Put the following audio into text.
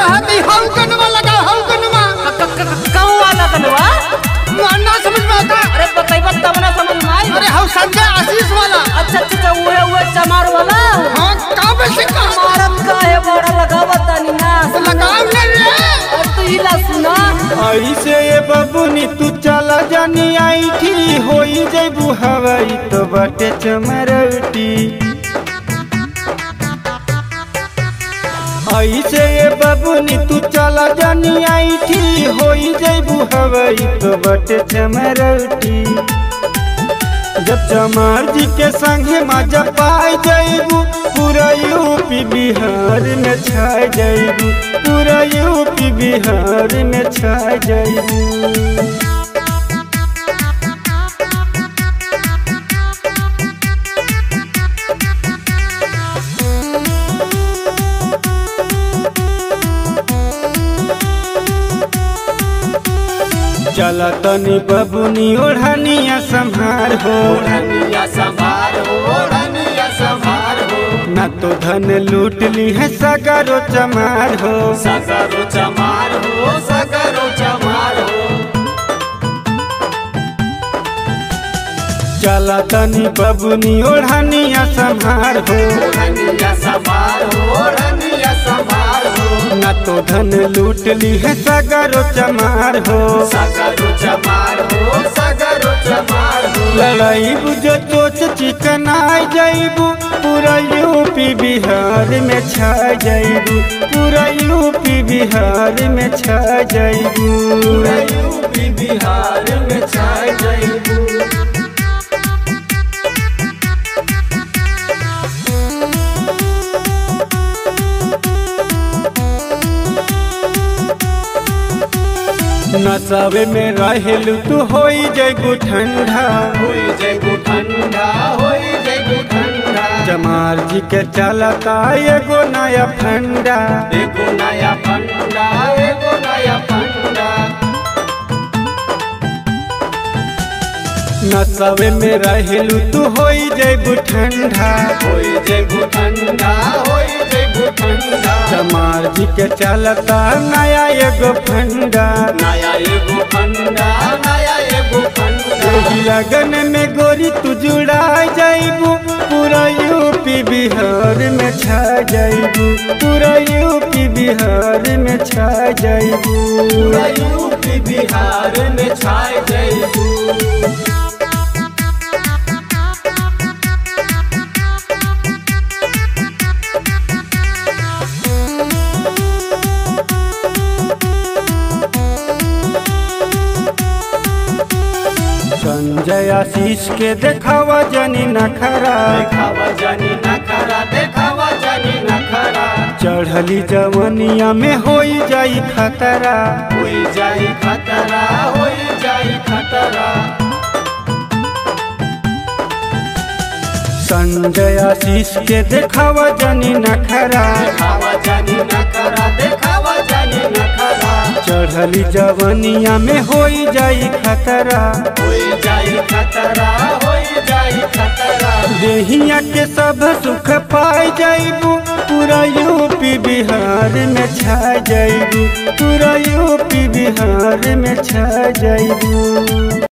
कहत ही हौ कनवा लगा हौ कनवा कहूँ वाला कनवा मुन्ना समझ में आता अरे बताइबा तब ना समझ में आई अरे हौ संजय आशीष वाला अच्छा अच्छा अच्छा उहे उहे चमार वाला हाँ का बेसी का मारत का है बड़ा लगावा तानी ना लगाव ले रे और तू हिला सुना ऐसे ये बबुनी तू चला जानी आई थी होई जैबू हवाई तो बाटे चमरौटी ऐसे ये बबुनी तू चला जानी आई थी होई जैबू हवाई तो बाटे चमरौटी जब चमार जी के संगे मजा पाई जैबू पूरा यूपी बिहार में छा जैबू पूरा यूपी बिहार में छा जैबू चला तनी बबुनी ओढ़निया संभार हो न तो धन लूट ली है सगरो चमार हो चला तनी बबुनी ओढ़निया संभार हो न तो धन लूट ली है सगरो चमार हो लड़ाई बुझो चोच चिकन आई जाइबू पूरा यूपी बिहार में छा जाइबू पूरा यूपी बिहार में छा जाइबू बिहार में छा जाइबू नसावे में रहेलू तू होई जाइबू ठंडा होई जइबू ठंडा होई जइबू ठंडा जमार जी के चलता एगो नया फंडा एगो नया फंडा एगो नया फंडा नसावे में रहेलू तू होई जाइबू ठंडा होई जइबू ठंडा होई जइबू ठंडा जमार जी के चलता नया एगो फंडा नया एगो फंडा नया एगो फंडा यही लगन में गोरी तू जुड़ा जाइबू पूरा यूपी बिहार में छा जाइबू पूरा यूपी बिहार में छा जाइबू पूरा यूपी बिहार में छा जइबू संजय आशीष के देखावा जनी नखरा देखावा जानी नखरा देखावा जानी नखरा चढ़ली जवनिया में होई जाई खतरा होई जाई खतरा होई जाई खतरा संजय आशीष के देखावा जनी नखरा देखावा जानी नखरा देखावा जानी नखरा चढ़ली जवनिया में होई जाई खतरा होई जाई खतरा होई जाई खतरा देहिया के सब सुख पाई जाइबू पूरा यूपी बिहार में छा जाइबू पूरा यूपी बिहार में छा जाइबू